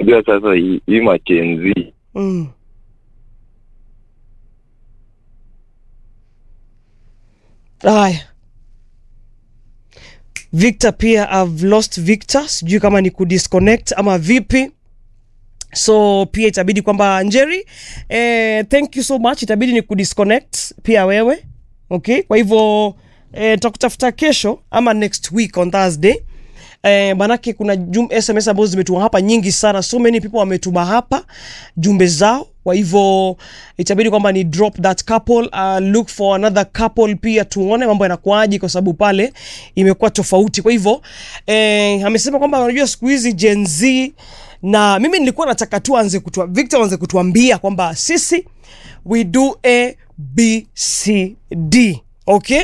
Unajua sasa hii hii machenzi mm. Haya, Victor pia I've lost Victor, sijui kama ni kudisconnect ama vipi so pia itabidi kwamba Njeri eh, thank you so much, itabidi ni kudisconnect pia wewe okay. Kwa hivyo eh, tutakutafuta kesho ama next week on Thursday eh, manake kuna jum, SMS ambazo zimetuma hapa nyingi sana, so many people wametuma hapa jumbe zao kwa hivyo itabidi kwamba ni drop that couple uh, look for another couple pia tuone mambo yanakuaje kwa sababu pale imekuwa tofauti kwa hivyo eh, amesema kwamba unajua siku hizi Gen Z na mimi nilikuwa nataka tu anze kutua, Victor anze kutuambia kwamba sisi we do a b c d okay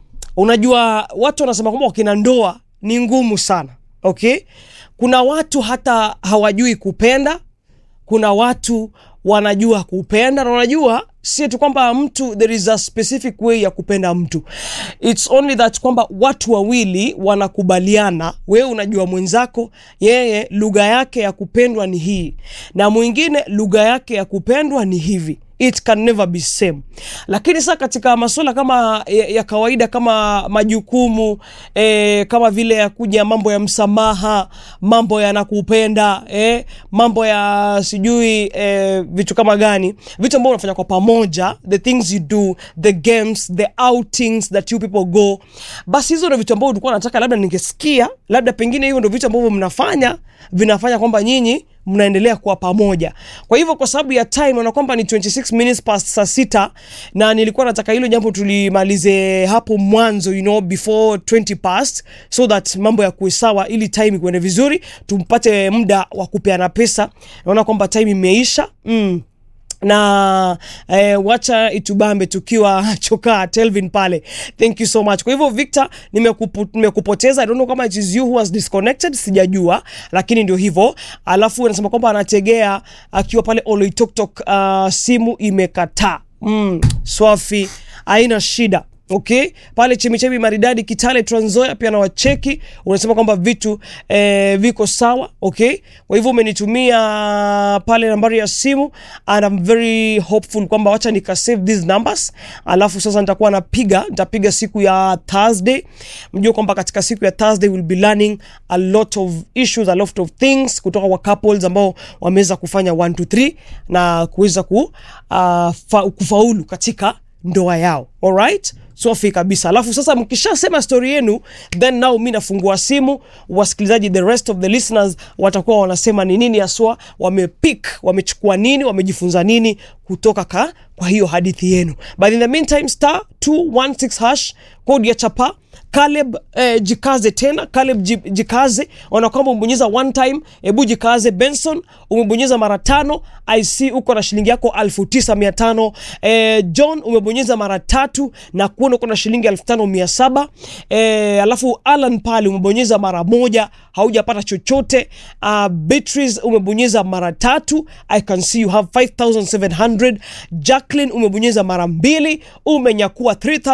unajua watu wanasema kwamba wakina ndoa ni ngumu sana okay kuna watu hata hawajui kupenda kuna watu wanajua kupenda na wanajua si tu kwamba mtu there is a specific way ya kupenda mtu its only that kwamba watu wawili wanakubaliana wewe unajua mwenzako yeye lugha yake ya kupendwa ni hii na mwingine lugha yake ya kupendwa ni hivi it can never be same lakini sasa katika masuala kama ya, ya kawaida kama majukumu eh, kama vile ya kuja mambo ya msamaha mambo ya nakupenda eh, mambo ya sijui eh, vitu kama gani vitu ambavyo unafanya kwa pamoja the things you do the games the outings that you people go basi hizo ndo vitu ambavyo ulikuwa nataka labda ningesikia labda pengine hivyo ndo vitu ambavyo mnafanya vinafanya kwamba nyinyi mnaendelea kuwa pamoja kwa hivyo kwa sababu ya time naona kwamba ni 26 minutes past saa sita na nilikuwa nataka hilo jambo tulimalize hapo mwanzo you know before 20 past so that mambo ya kuwe sawa ili time kuende vizuri tumpate muda wa kupeana pesa naona kwamba time imeisha mm na eh, wacha itubambe tukiwa chokaa telvin pale thank you so much kwa hivyo victor nimekupu, nimekupoteza i don't know kama it is you who has disconnected sijajua lakini ndio hivyo alafu anasema kwamba anategea akiwa pale oloitoktok uh, simu imekataa mm, swafi haina shida okay pale chemichemi maridadi kitale tranzoya pia na wacheki unasema kwamba vitu eh, viko sawa okay kwa hivyo umenitumia pale nambari ya simu and I'm very hopeful kwamba wacha nika save these numbers alafu sasa nitakuwa napiga nitapiga siku ya thursday mjue kwamba katika siku ya thursday we'll be learning a lot of issues a lot of things kutoka kwa couples ambao wameweza kufanya 1 to 3 na kuweza ku, uh, fa, kufaulu katika ndoa yao alright safi kabisa alafu sasa mkishasema stori yenu then now mi nafungua simu wasikilizaji the rest of the listeners watakuwa wanasema ni nini haswa wamepik wamechukua nini wamejifunza nini kutoka ka kwa hiyo hadithi yenu but in the meantime star 216 hash code ya chapa Caleb eh, jikaze tena Caleb ji- jikaze ona kwamba umebonyeza one time hebu jikaze Benson umebonyeza mara tano IC uko na shilingi yako elfu tisa mia tano eh, John umebonyeza mara tatu na kuona uko na shilingi elfu tano mia saba eh, alafu Alan pale umebonyeza mara moja haujapata chochote uh, Beatrice umebonyeza mara tatu I can see you have 5700 Jacqueline umebonyeza mara mbili umenyakua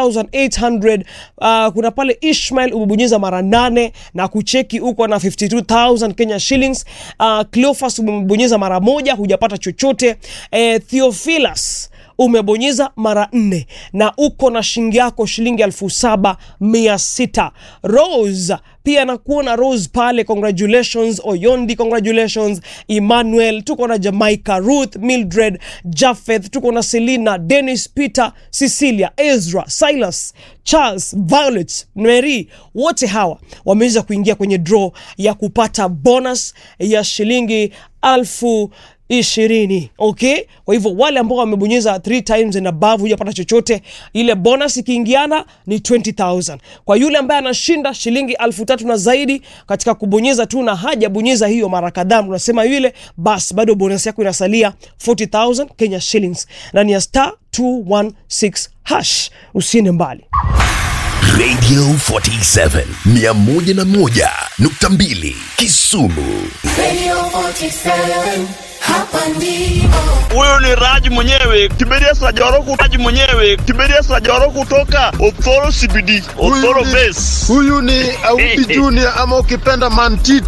3800 uh, kuna pale Ishmael umebonyeza mara nane na kucheki uko na 52000 Kenya shillings uh, Cleophas umebonyeza mara moja hujapata chochote eh, Theophilus umebonyeza mara nne na uko na shilingi yako shilingi elfu saba mia sita Rose pia nakuona Rose pale, congratulations. Oyondi, congratulations. Emmanuel, tuko na Jamaica, Ruth, Mildred, Japheth, tuko na Selina, Dennis, Peter, Cecilia, Ezra, Silas, Charles, Violet, Mary, wote hawa wameweza kuingia kwenye draw ya kupata bonus ya shilingi alfu ishirini okay kwa hivyo wale ambao wamebonyeza 3 times and above hujapata chochote ile bonus ikiingiana ni 20000 kwa yule ambaye anashinda shilingi alfu tatu na zaidi katika kubonyeza tu na hajabonyeza hiyo mara kadhaa unasema yule basi bado bonus yako inasalia 40000 kenya shillings ndani ya star 216 hash usiende mbali Radio 47 101.2 Kisumu. Radio 47, hapa ndipo. Huyu ni Raj mwenyewe Kiberia Sajoro, Raj mwenyewe Kiberia Sajoro kutoka Othoro CBD, Othoro ni- Base. huyu ni Auti Junior ama ukipenda Mantiti